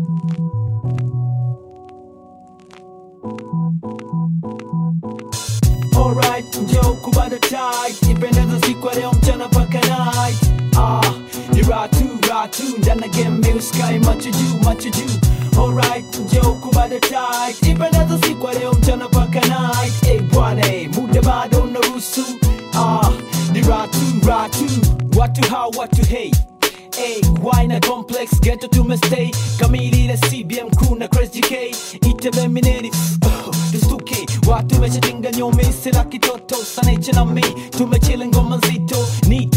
Alright, njoo kubada tight Ipendeza siku ya leo mchana paka night Ah, ni ratu, ratu Ndana game milk sky macho juu, macho juu Alright, njoo kubada tight Ipendeza siku ya leo mchana paka night Eh bwana, eh, muda bado unaruhusu Ah, ni ratu, ratu Watu hao, watu hey Hey, why na complex ghetto tumestay kamili na CBM crew na Chris GK itebe mineri tustuke watu wameshajenga nyome sila kitoto sanache na mi tumechile ngoma nzito ni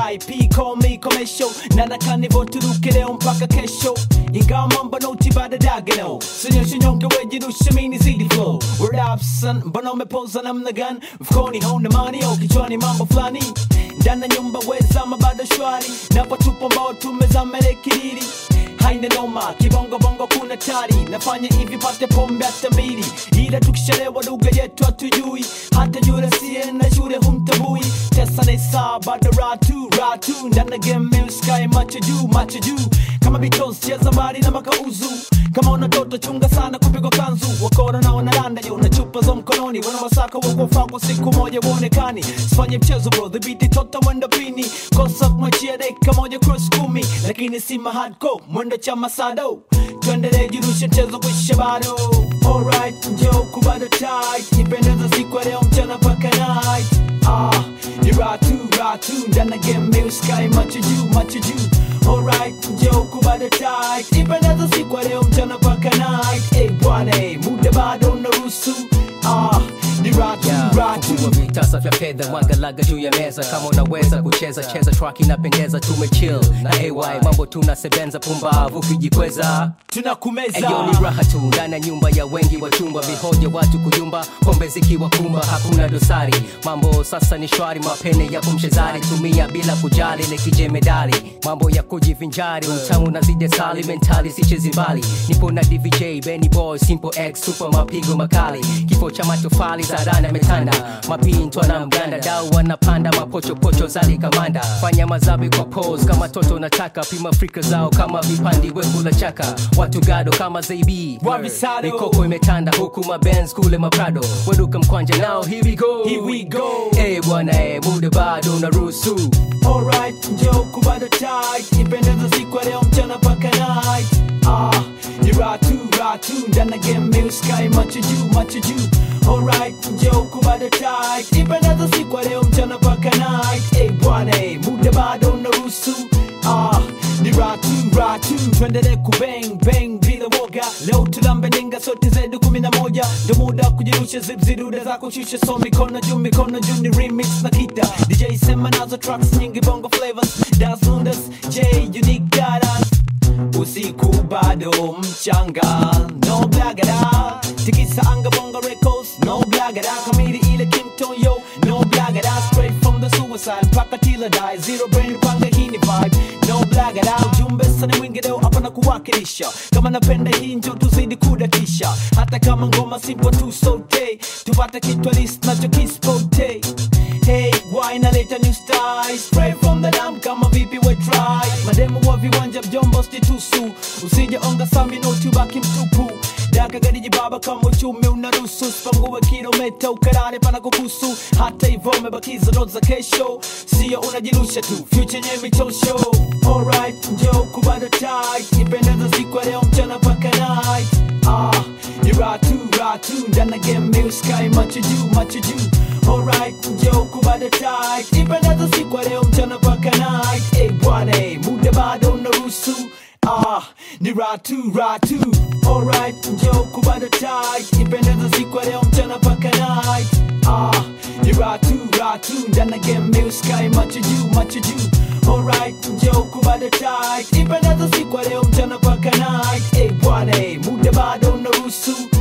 YP call me commercial na nakanivo turuke leo mpaka kesho ingawa mambo noti bada dagano sinyoshe nyonge wejirushe mini zidi flow word up son mbona umepoza namna gani mfukoni hauna mani au kichwani mambo fulani ndana nyumba wezama bado shwari napotupo mbao tumezamele kiriri haina noma kibongobongo kuna tari nafanya hivi pate pombe hata mbili ila tukishalewa lugha yetu hatujui hata yule siye na shule humtabui tesa nesa bado ratu ratu ndana game sky macho juu macho juu kama Beatles cheza mbali na makauzu kama una toto chunga sana kupigwa kanzu wakora na wanaranda yo na chupa za mkononi wana wasaka wakofaa kwa siku moja uonekani sifanye mchezo bro dhibiti tota mwendo pini kosa kumachia dakika moja cross kumi lakini si mahadco mwendo cha masado tuendelee jirushe mchezo kuisha bado alright njoo kubada tight nipendeza siku ya leo mchana paka night ah ni ratu ratu ndana game milk sky macho juu macho juu alright njoo kubada tight nipendeza siku ya leo mchana paka night eh bwana eh muda bado unaruhusu ah ni ratu ratu Fungua vitasa vya fedha mwagalaga juu ya meza kama unaweza kucheza cheza track inapendeza tumechill na ay mambo tunasebenza pumbavu kijikweza tunakumeza Eyo ni raha tu ndani ya nyumba ya wengi wa chumba, vihoja watu kuyumba, pombe zikiwa kumba, hakuna dosari. Mambo sasa ni shwari, mapene yapo mchezari, tumia bila kujali, lekije medali, mambo ya kujivinjari, utamu na zide sali, mentali sichezi mbali. Nipo na DVJ, Benny Boy, Simple X, super mapigo makali, kifo cha matofali zarana metanda, mapintwa na mganda, dau wanapanda, mapochopocho zali kamanda, fanya mazabi kwa pose kama toto nataka, pima frika zao kama vipandi wekula chaka, watu gado kama ZB Wavisado. mikoko imetanda huku mabenz kule maprado weduka mkwanja nao here we go Here we go. Eh bwana eh muda bado unaruhusu Alright, njoo kubada tight Nipendeza siku ya leo mchana paka night Ah, ni ratu, ratu Ndana game milk sky macho juu, macho juu Alright, njoo kubada tight Nipendeza siku ya leo mchana paka night Eh bwana eh, muda bado unaruhusu Ah, ni ratu, ratu Tuendelee kubang, bang bila woga Leo tulambe ninga sote zetu kumi na moja Ndo muda wa kujirusha zip zidude za kushusha So mikono juu, mikono juu ni remix na kita DJ sema nazo tracks nyingi bongo flavors Das Lundas, J, Unique Dadas Usiku bado mchanga No blagada Tikisa anga bongo records No blagada Kamili ile Kington yo No blagada Straight from the suicide Mpaka tila die Zero brain panga hii ni vibe No blagada Ujumbe sana mwingi leo hapa na kuwakilisha Kama napenda hii njo tuzidi kudatisha Hata kama ngoma simple tu sote Tupate kitu list nacho kispote Hey, why naleta new style Spray from the dam kama vipi we try Mademo wa viwanja mjombo stitusu Usije onga sami no tubaki mtupu Daka gari jibaba kama uchumi unaruhusu Sipangue kilomita ukarare pana kukusu Hata hivyo umebakiza note za kesho Sio unajirusha tu, future nye michosho Alright, njoo kubada tight Nipendeza siku ya leo mchana paka night Ah, ni ratu, ratu Ndana game milk sky macho juu, macho juu Alright, njoo kubada tight Nipendeza siku ya leo mchana paka night Eh bwana, eh, muda bado unaruhusu Ah, ni ratu, ratu Alright, njoo kubada tight Nipendeza siku ya leo mchana paka night Ah, ni ratu, ratu Ndana game milk sky macho juu, macho juu Alright, njoo kubada tight Nipendeza siku ya leo mchana paka night Eh bwana, eh, muda bado unaruhusu